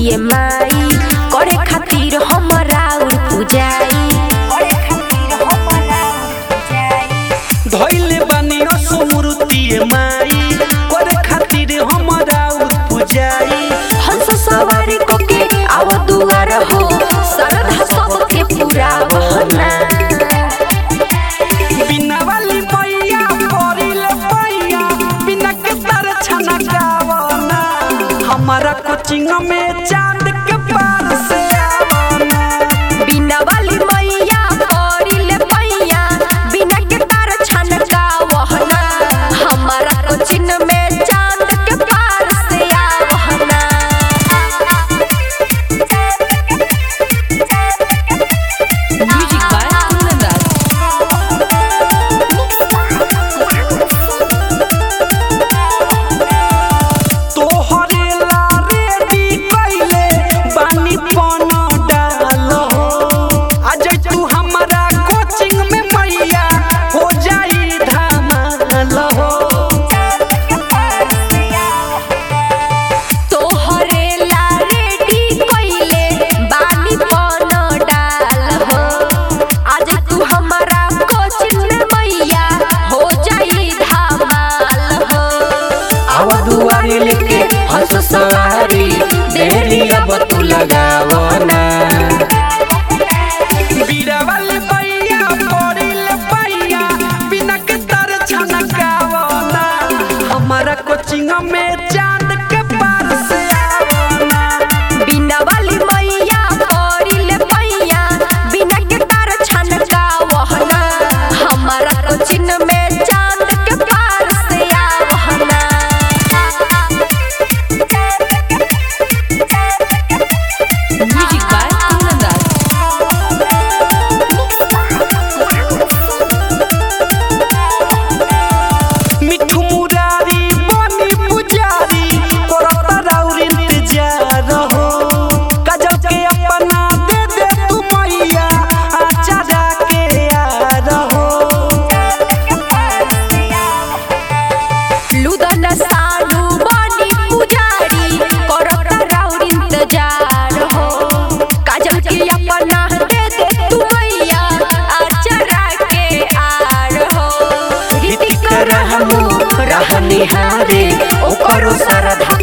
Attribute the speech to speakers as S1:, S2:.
S1: ये माई करे खातिर हमरा और पूजाई करे खातिर हमरा और पूजाई
S2: धैले बानी असुमृति माई करे खातिर हमरा पुजाई
S1: हंस सवारी कोके आव दुआर हो श्रद्धा सबके पूरा बहना
S2: बिना वाली मैया परिल पैया बिना के तर छना गावना हमारा कोचिंग में चांद के पार से आवना
S1: बिना वाली मैया करिले पैया बिना के तार छनका वहना हमारा कोचिन में चांद के पार से आवहना
S3: Music by Kundan Das.
S2: तोहरे ला रेडी कइले बानी पन डाल हो आज तू हमारा कोचिंग में मैया हो जाई धमाल हो
S1: तोहरे ला रेडी कइले बानी पन डाल हो आज तू हमारा कोचिन में मैया हो जाई धमाल हो
S2: आव दुआरे लेके हंस सवारी देरी अब तू लगावना बीड़ा वाले पैया पड़िल पैया बिना के तर छनकावना हमारा कोचिंग में चांद के पार से आवना
S1: बिना वाली मैया करिले पैया बिना के तार छनका वहना हमारा कोचिन में चांद के पार से आवहना
S3: Music by Kundan Das.
S2: मिठू मुरारी बनी पुजारी करत राउर इंतजार हो काजल के अपना दे दे तू मैया आचारा के यार हो
S1: लुदन सालू बनी पुजारी करत राउर इंतजार हो काजल के अपना दे दे तू मैया आचरा के आर हो
S2: ऋतिक रहमु रहनिहारे ओकरो सरधा